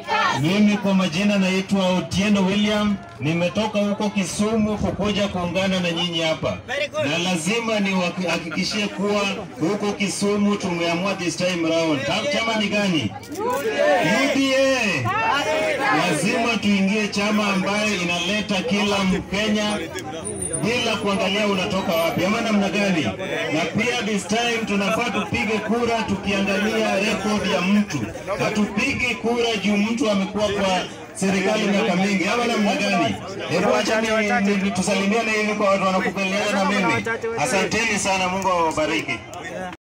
Mimi kwa majina naitwa Otieno William, nimetoka huko Kisumu kukuja kuungana na nyinyi hapa, na lazima niwahakikishie kuwa huko Kisumu tumeamua this time round. Ta- Chama ni gani? UDA. Lazima tuingie chama ambayo inaleta kila Mkenya bila kuangalia unatoka wapi ama namna gani. Na pia this time tunafaa tupige kura tukiangalia record ya mtu, hatupigi kura juu mtu amekuwa kwa serikali miaka mingi ama namna gani? Hebu acha ni- ni- tusalimiane hivi kwa watu wanakubaliana na mimi. Asanteni sana, Mungu awabariki.